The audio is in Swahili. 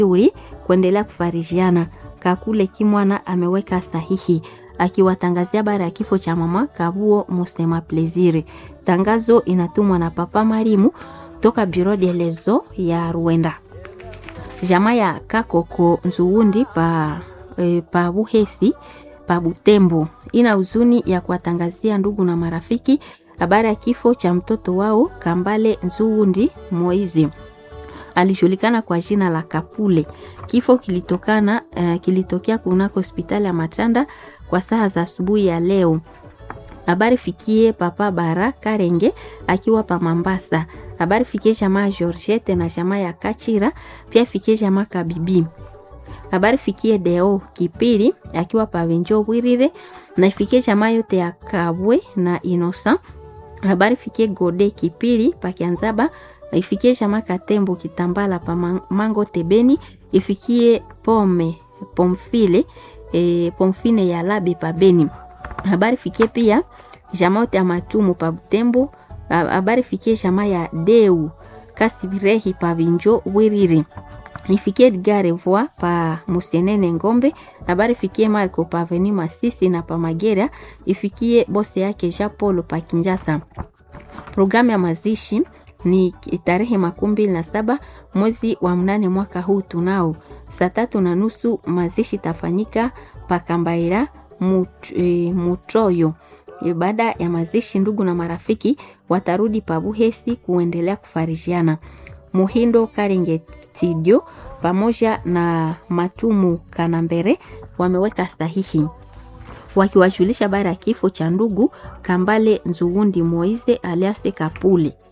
uri kuendelea kufarijiana. Kakule Kimwana ameweka sahihi akiwatangazia habari ya kifo cha mama Kabuo Musema Plaisir. Tangazo inatumwa na Papa Marimu toka Bureau de lezo ya Rwanda. Jamaa ya Kakoko Nzuundi pa, e, pa Buhesi pa Butembo ina huzuni ya kuwatangazia ndugu na marafiki habari ya kifo cha mtoto wao Kambale Nzuundi Moizi alijulikana kwa jina la Kapule. Kifo kilitokana uh, kilitokea kunako hospitali ya Matanda kwa saa za asubuhi ya leo. Habari fikie papa Bara Karenge akiwa pa Mambasa. Habari fikie jamaa Georgette na jamaa ya Kachira, pia fikie jamaa Kabibi. Habari fikie Deo Kipiri akiwa pa Wenjo Wirire na ifikie jamaa yote ya Kabwe na Inosa. Habari fikie Gode Kipiri pa Kianzaba ifikie jamaa Katembo Kitambala pa Mango Tebeni, ifikie Pome Pomfile e, Pomfine ya Labi pa Beni. Habari fikie pia jamaa yote ya Matumu pa Butembo. Habari fikie jamaa ya Deu Kasibirehi pa Vinjo Wiriri ifikie Edgar Voa pa Musenene Ngombe. Habari fikie Marco pa Veni Masisi na pa Magera, ifikie bose yake Jean Paul pa Kinjasa. Programu ya mazishi ni tarehe makumi mbili na saba mwezi wa mnane mwaka huu tunao saa tatu na nusu mazishi tafanyika pakambaira mut, e, mutroyo e, baada ya mazishi ndugu na marafiki watarudi pabuhesi kuendelea kufarijiana muhindo karenge tidio pamoja na matumu kanambere wameweka sahihi wakiwajulisha habari ya kifo cha ndugu kambale nzugundi moize aliase kapuli